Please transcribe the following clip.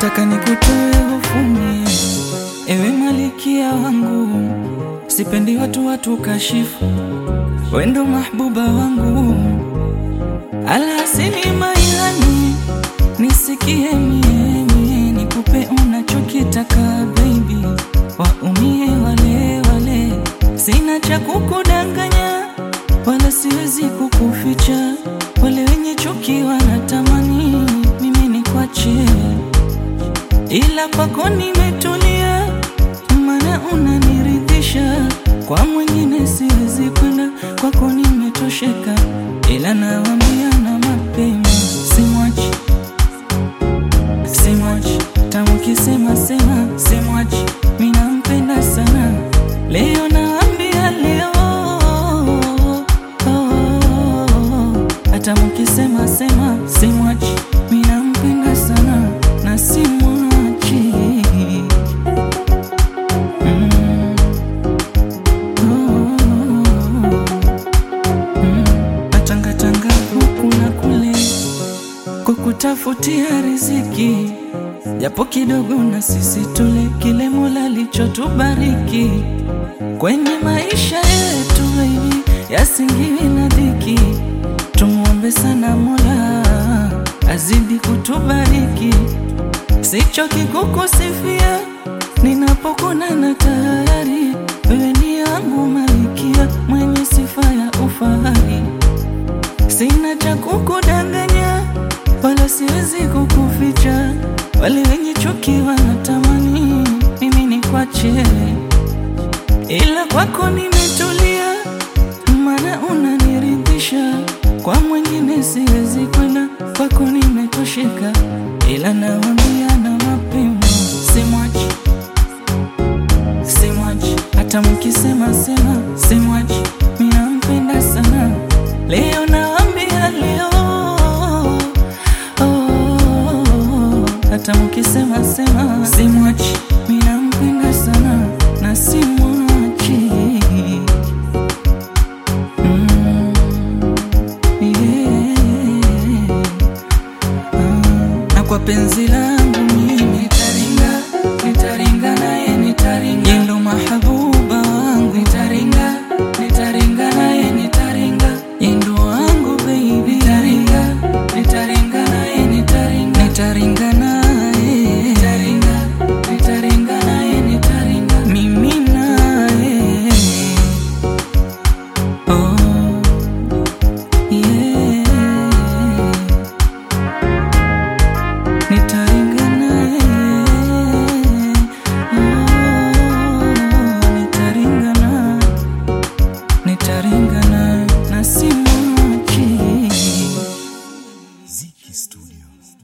nataka nikutoe hofuni, ewe malikia wangu, sipendi watu watu kashifu, wendo mahbuba wangu, alasini mailani, nisikie mie mie, nikupe unachokitaka baby, waumie wale wale, sina cha kukudanganya wala siwezi kukuficha, wale wenye chuki wanatamani mimi nikwache, ila kwako nimetulia, maana unaniridhisha. Kwa mwingine siwezi kwenda, kwako nimetosheka, ila nawambia na mapema, simwachi simwachi, tamu kisema sema, simwachi, minampenda sana, leo nawambia leo hata mukisema sema simwachi, minampenda sana na simwachi. Mm. Oh. Mm. Natangatanga huku na kule kukutafutia riziki, japo kidogo na sisi tule kile Mola alichotubariki kwenye maisha yetu baby, yasingiwi na dhiki. Tumuombe sana Mola azidi kutubariki, sichoki kukusifia ninapokuna na tayari wewe ni yangu malikia, mwenye sifa ya ufahari. Sina cha kukudanganya wala siwezi kukuficha, wale wenye chuki wanatamani mimi nikwache, ila kwako nimetulia, maana unaniridhisha. Kwa mwingine siwezi kwenda, kwako nimetosheka, ila nawambia na mapema, simwachi simwachi, hata mkisema sema simwachi, minampenda sana, leo nawambia leo oh, hata mkisema sema simwachi, minampenda sana na simwachi mm, yeah. Ah, na kwa penzi langu mimi nitaringa, nitaringa naye nitaringa, yeye ndo mahabuba wangu nitaringa, nitaringa naye nitaringa, yeye ndo wangu baby nitaringa, nitaringa naye nitaringa, nitaringa naye nitaringa, nitaringa naye nitaringa, mimi naye oh yeah nitaringa naye oh, nitaringa naye nitaringa naye na simwachi Ziki Studio.